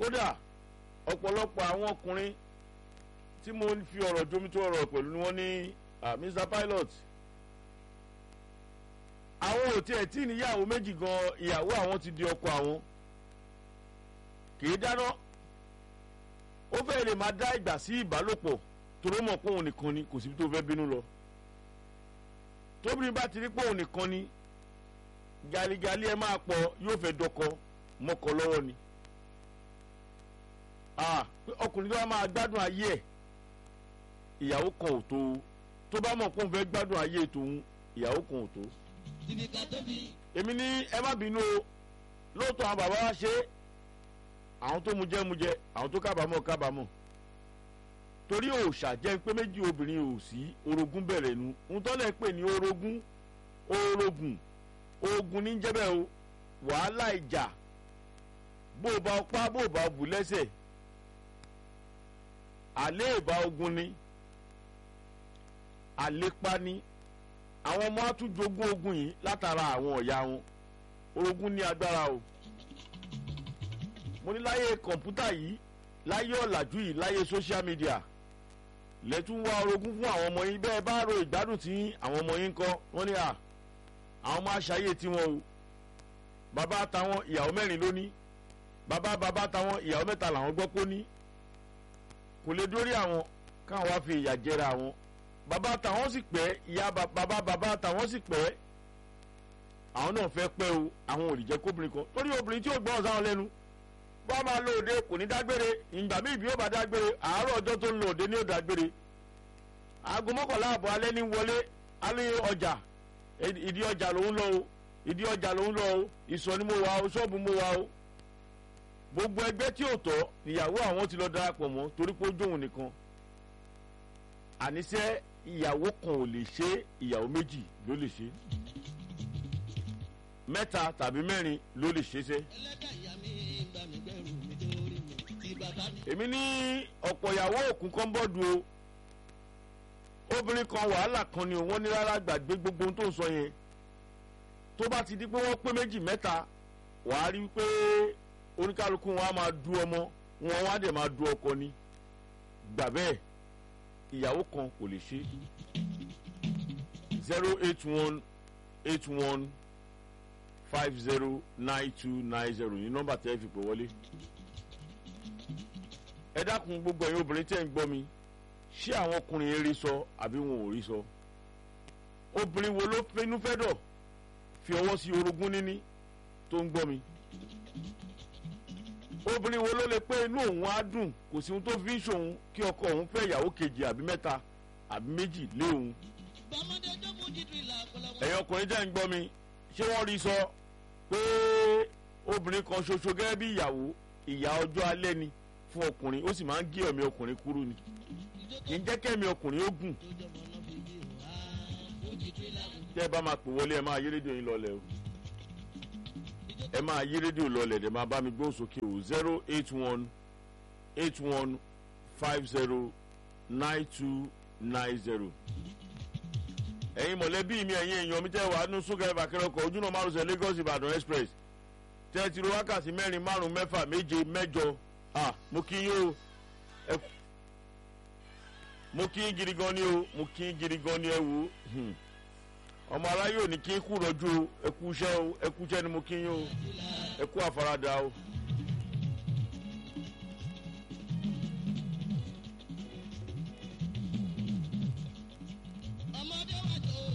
kódà ọ̀pọ̀lọpọ̀ àwọn ọkùnrin tí mo fi ọ̀rọ̀ jomi tó ọ̀rọ̀ pẹ̀lú ni wọ́n ní Mr Pilot àwọn ò tiẹ̀ tí níyàwó méjì gan ìyàwó àwọn ti di ọkọ àwọn kì í dáná ó fẹ́ lè máa dá ìgbà sí ìbálòpọ̀ torí mọ̀ pé òun nìkan ni kò síbi tó fẹ́ bínú lọ tóbìnrin bá ti rí pé òun nìkan ni galigali ẹ máa pọ̀ yóò fẹ́ dọkọ mọ́kọ lọ́wọ́ ni ọkùnrin tó bá máa gbádùn ayé ẹ̀ ìyàwó kan ò tó tó bá mọ̀ pé òun fẹ́ gbádùn ayé tòun ìyàwó kan ò tó. èmi ní ẹ má bínú o lóòótọ́ àwọn bàbá wa ṣe àwọn tó mu jẹ́ mu jẹ́ àwọn tó kábàámọ̀ kábàámọ̀ torí òòṣà jẹ́ pé méjì obìnrin ò sí orogún bẹ̀rẹ̀ nu ń tọ́lẹ̀ pè ní orogún orogún ogun ní jẹ́bẹ̀ o wàhálà ìjà bó o bá pa bó o bá bù lẹ́sẹ̀ àléèbá ogun ni àlépa ni àwọn ọmọ àtújogún ogun yìí látara àwọn ọ̀yà wọn orogún ní agbára o mo ní láyé kọ̀ǹpútà yìí láyé ọ̀làjú yìí láyé social media lẹ́tún wá orogún fún àwọn ọmọ yín bẹ́ẹ̀ bá ro ìgbádùn tí àwọn ọmọ yín ń kọ́ wọ́n ní à àwọn ọmọ aṣáyé tiwọn o bàbá táwọn ìyàwó mẹ́rin ló ní bàbá bàbá táwọn ìyàwó mẹ́ta làwọn gbọ́ pé ó ní kò lè dórí àwọn káwọn wá fi ìyà jẹra àwọn bàbá táwọn sì pẹ́ ìyá bàbá bàbá táwọn sì pẹ́ àwọn náà fẹ́ pẹ́ o àwọn ò lè jẹ́ kóbìnrin kan torí obìnrin tí ó gbọ́n sáwọn lẹ́nu bá máa lo òde kò ní dágbére ìgbà míì bí ó bá dágbére àárọ̀ ọjọ́ tó ń lo òde ní ó dágbére aago mọ́kànlá àbọ̀ alẹ́ ní wọlé alẹ́ ọjà ìdí ọjà lòún lọ o ìdí ọjà lòún lọ o ìsọ̀ ni mo wà o ṣọ́ọ̀bù mo wà o gbogbo ẹgbẹ́ tí ò tọ́ ìyàwó àwọn ti lọ darapọ̀ mọ́ torí pé ó jóun nìkan àníṣe ìyàwó kan ò lè ṣe ìyàwó méjì ló lè ṣe mẹ́ta tàbí mẹ́rin ló lè ṣe ṣe. èmi ní ọ̀pọ̀ ìyàwó òkun kan bọ́ọ̀dù o obìnrin kan wàhálà kan ni wọ́n ní rárá gbàgbé gbogbo ohun tó ń sọ yẹn tó bá ti di pé wọ́n pé méjì mẹ́ta wàá rí pé oníkálukú wọn á máa du ọmọ wọn wá dẹ̀ máa du ọkọ ni gbà bẹ́ẹ̀ ìyàwó kan kò lè ṣe zero eight one eight one five zero nine two nine zero ní nọ́mbà tẹ́ fi pè wọlé ẹ dákun gbogbo ẹ̀yin obìnrin tẹ́ ń gbọ́ mi ṣé àwọn ọkùnrin eré sọ àbí wọn ò rí sọ obìnrin wo ló finú fẹ́ dọ̀ fi ọwọ́ sí orogún níní tó ń gbọ́ mi obìnrin wo ló lè pé inú òun á dùn kò sí ohun tó fi ń ṣòun kí ọkọ òun fẹ́ ìyàwó kejì àbí mẹ́ta àbí méjì lé òun ẹ̀yin ọkùnrin tẹ́ ń gbọ́ mi ṣé wọ́n rí sọ pé obìnrin kan ṣoṣo gẹ́gẹ́ bí ìyàwó ìyá ọjọ́ alẹ́ ni fún ọkùnrin ó sì máa ń gé ẹ̀mí ọkùnrin kúrú ni kì í jẹ́ kẹ́mi ọkùnrin ó gùn tẹ́ ẹ bá máa pè wọlé ẹ máa yí rédíò yín lọlẹ̀ o ẹ máa yí rédíò lọlẹ̀ ẹ máa bá mi gbóhùn sókè o zero eight one eight one five zero nine two nine zero ẹ̀yin mọ̀lẹ́bí mi ẹ̀yin èèyàn mi tẹ́ wàá nú súnkẹrẹ bàkẹ́rẹ́ ọkọ̀ ojúnà márùnsẹ̀ Lagos Ìbàdàn express tẹ́ ẹ ti ro wákàtí mẹ́rin márùn mẹ́fà méje mẹ́jọ ah mo kí yín o mo kí yín gidi gan ni o mo kí yín gidi gan ni ẹ wò ọmọ aráyé ò ní kí n kú rọjú o ẹ kú iṣẹ́ o ẹ kú iṣẹ́ ni mo kí yín o ẹ kú àfaradà o